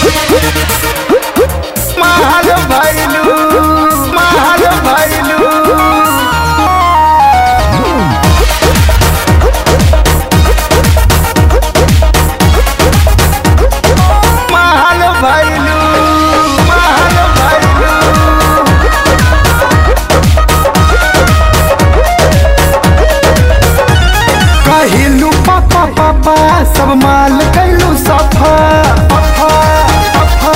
महल भैलू महल भैलू महल भैलू महल भैलू कहिलू पापा पापा सब माल कैलू सफा सफा, सफा।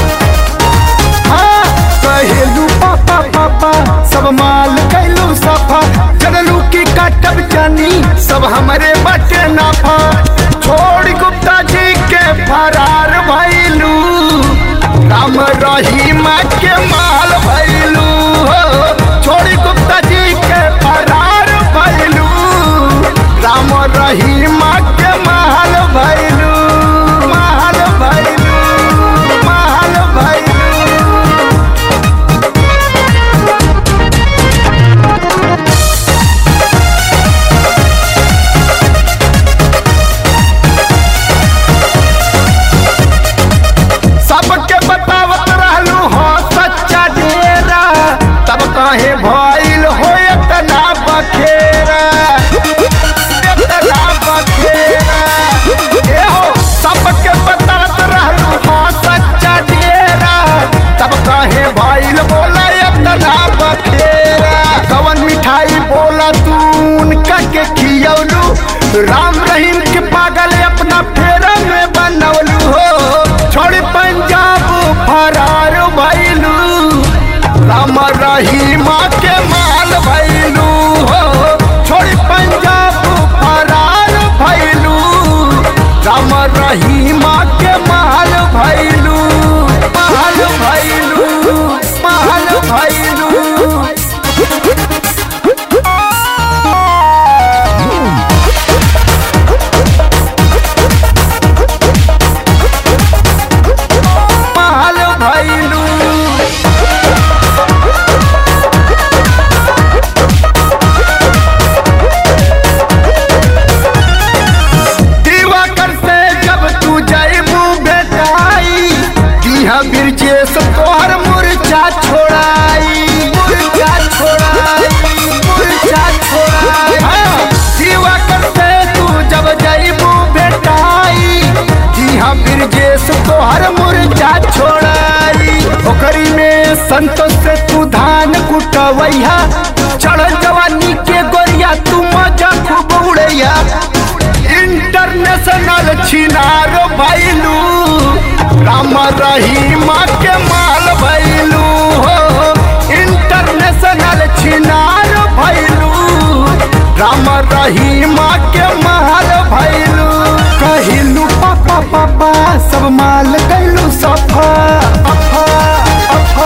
हाँ, कहिलू पापा पापा सब माल कैलू सफा चललू की काटब जानी सब हमरे बटे नाफा छोड़ गुप्ता जी के फरार भैलू राम रहीम के माल भैलू हो छोड़ गुप्ता जी के फरार भैलू राम रहीम के महल भैलू महल भैलू महल भैलू सबके बतावत रहलू हो सच्चा डेरा तब काहे भइल हो इतना बखेरा इतना बखेरा ए हो सबके बतावत रहलू हो सच्चा डेरा तब काहे भइल बोला इतना बखेरा कवन मिठाई बोला तू उनका के खियौलू राम रहीम के पागल अपना फेरा में बनौलू हो छोड़ पंजाब फरार भैलू राम रहीम के माल भैलू हो छोड़ पंजाब फरार भैलू राम रहीम के माल भैलू माल भैलू माल भैलू माल भैलू दिवाकर से जब तू जैबू बेटाई दिहा बिरजेश तोहर मुरझा छोड़ाई मुरझा छोड़ाई मुरझा छोड़ाई हाँ, दिवाकर से तू जब जैबू बेटाई दिहा बिरजेश तोहर मुरझा छोड़ाई ओकरी में संतोष से तू धान कुटवैया चढ़ जवानी के गोरिया तू मजा खूब उड़ैया इंटरनेशनल छिनारो भैलू राम रहीम के माल भैलू हो इंटरनेशनल छिनार भैलू राम रहीम के माल भैलू कहिलू पापा पापा सब माल कैलू सफा अफा अफा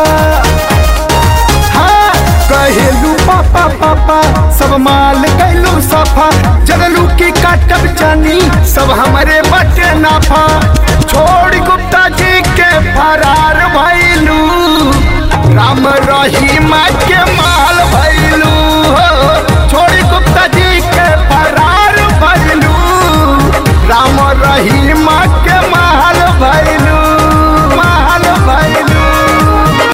हाँ, कहेलू पापा पापा सब माल कैलू सफा जगलू की काटब जानी सब हमारे बटे नाफा छोड़ गुप्ता जी के फरार भैलू राम रहीम के